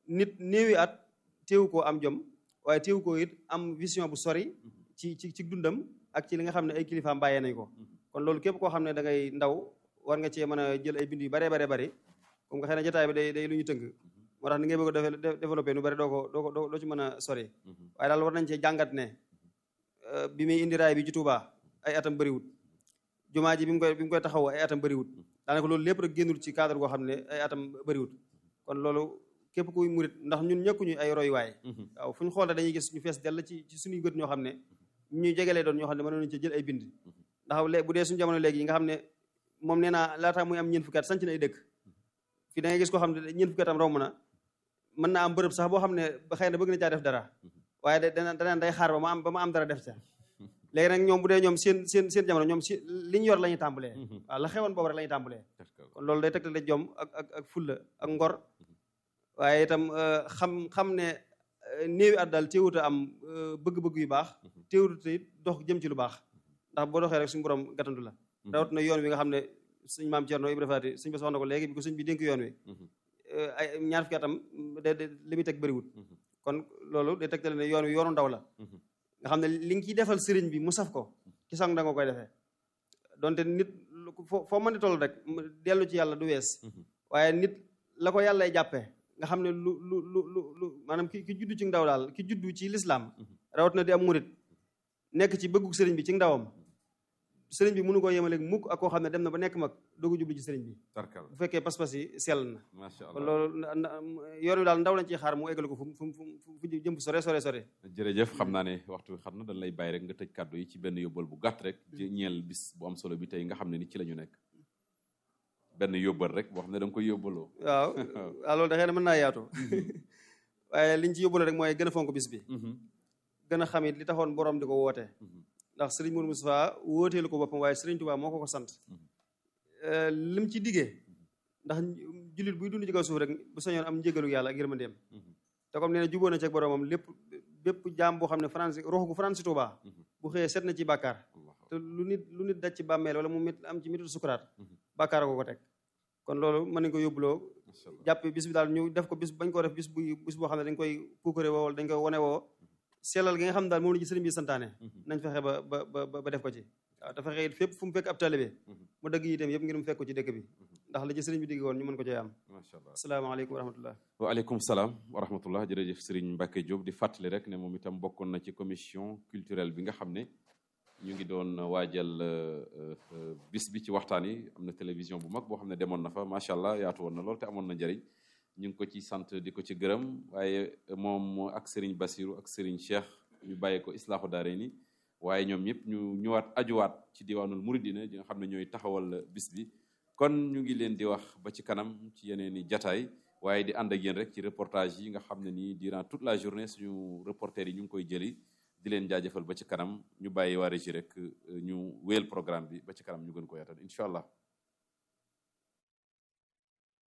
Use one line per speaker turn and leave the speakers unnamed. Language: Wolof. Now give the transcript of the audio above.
nit néewi at teewu koo am jom waaye teewu koo it am vision bu sori ci ci ci dundam ak ci li nga xam ne ay kilifaam bàyyee nañ ko kon loolu képp koo xam ne da ngay ndaw war nga cee mën a jël ay bind yu baree baree bari comme nga xëy na jotaay bi day day lu ñu tënk moo tax ni ngay bëgg a développé nu bari doo ko doo ko doo ci mën a sori waaye daal war nañ cee jàngat ne bi muy indi raay bi ci Touba ay atam bëriwut jumaa ji bi mu koy bi mu koy taxaw ay atam bëriwut daanaka loolu lépp rek génnul ci cadre goo xam ne ay atam bëriwut kon loolu képp kuy murit ndax ñun ñëkkuñu ay royuwaay waaw fu ñu xool dañuy gis ñu fees dell ci ci suñuy gët ñoo xam ne ñuy jegelee doon ñoo xam ne mënoon nañu ci jël ay bind ndax léegi bu dee suñu jamono léegi yi nga xam ne moom nee naa laataa muy am ñeent fukki at sanc na ay dëkk fii da ngay gis koo xam ne ñeent fukki atam romb na mën naa am bërëb sax boo xam ne xëy na bëgg na caa def dara waaye da dana danaan day xaar ba ma am ba ma am dara def ca léegi nag ñoom bu dee ñoom seen seen seen jamono ñoom si li ñu yor la ñuy tàmbalee waaw la xewoon boobu rek la ñuy tàmbalee kon loolu day tegtale jom ak ak ak fulla ak ngor waaye itam xam xam ne néewi at daal téewut a am bëgg-bëgg yu baax téewut it dox jëm ci lu baax ndax boo doxee rek suñu borom gàttandu la rawat na yoon wi nga xam ne suñ maam Cerno Ibra Faati suñ ba wax na ko léegi bi ko suñ bi dénk yoon wi ay ñaar fukki atam de li muy teg bëriwut kon loolu day tegtale ne yoon wi yoonu ndaw la nga xam ne li nga ciy defal sëriñ bi mu saf ko ci sang da nga koy defee donte nit foo foo mën di toll rek dellu ci yàlla du wees waaye nit la ko yàllay jàppee nga xam ne lu lu lu lu lu maanaam ki ki juddu ci ndaw daal ki juddu ci lislaam rawat na di am murit nekk ci bëggu sëriñ bi ci ndawam sëriñ bi mënu koo yemaleeg mukk ak koo xam ne dem na ba nekk mag doogu jublu ci sëriñ bi bu fekkee pas-pas yi sell na kon loolu yoon wi daal ndaw lañ ciy xaar mu eggal ko fu fu fu jëm fu sore sore sore
jërëjëf xam naa ne waxtu bi xam na dañ lay bàyyi rek nga tëj kàddu yi ci benn yóbbal bu gàtt rek ñeel bis bu am solo bi tey nga xam ne ni ci la ñu nekk benn yóbbal rek boo xam ne da nga koy yóbbaloo
waaw waaw loolu da xëy na mën naa yaatu waaye liñ ci yóbbale rek mooy gën a fonk bis bi gën a xam it li taxoon borom di ko woote ndax sëriñ Mourou Moustapha wóoteelu ko boppam waaye sëriñ Touba moo ko ko sant lim ci diggee ndax jullit buy dund ci kaw suuf rek bu sañoon am njégalu yàlla ak yërmandeem te comme nee na jubóo na ci ak boromam lépp bépp jaam boo xam ne France rox gu France Touba bu xëyee set na ci bàkkaar te lu nit lu nit daj ci bàmmeel wala mu mit am ci mitu sukuraat bàkkaar ko ko teg kon loolu mën nañ ko yóbbuloo jàpp bis bi daal ñu def ko bis bañ koo def bis bu bis boo xam ne dañ koy puukare woo wala dañ koy wone woo sellal gi nga xam ne daal moom la ci sëriñ bi santaane nañ fexe ba ba ba def ko ci waaw te fexe it fépp fu mu fekk ab taalibe mu dëgg itam yëpp ngir mu fekk ko ci dëkk bi ndax la ci sëriñ bi digg woon ñu mën ko cee am
macha allah
asalaamaaleykum wa rahmatullah
waaleykum salaam wa rahmatullah jërëjëf sëriñ Mbacke Diop di fàttali rek ne moom itam bokkoon na ci commission culturelle bi nga xam ne ñu ngi doon waajal bis bi ci waxtaan yi am na télévision bu mag boo xam ne demoon na fa macha allah yaatu woon na lool te amoon na njëriñ ñu ngi ko ci sant di ko ci gërëm waaye moom ak Serigne Bassirou ak Serigne Cheikh ñu bàyyee ko Islaahu Daarayni waaye ñoom ñëpp ñu ñëwaat ajuwaat ci diwaanul Muridina di nga xam ne ñooy taxawal bis bi kon ñu ngi leen di wax ba ci kanam ci yeneen i jataay waaye di ànd ak yéen rek ci reportage yi nga xam ne nii durant toute la journée suñu reporter yi ñu ngi koy jëli di leen jaajëfal ba ci kanam ñu bàyyi waa régie rek ñu wéyal programme bi ba ci kanam ñu gën ko yaatal incha allah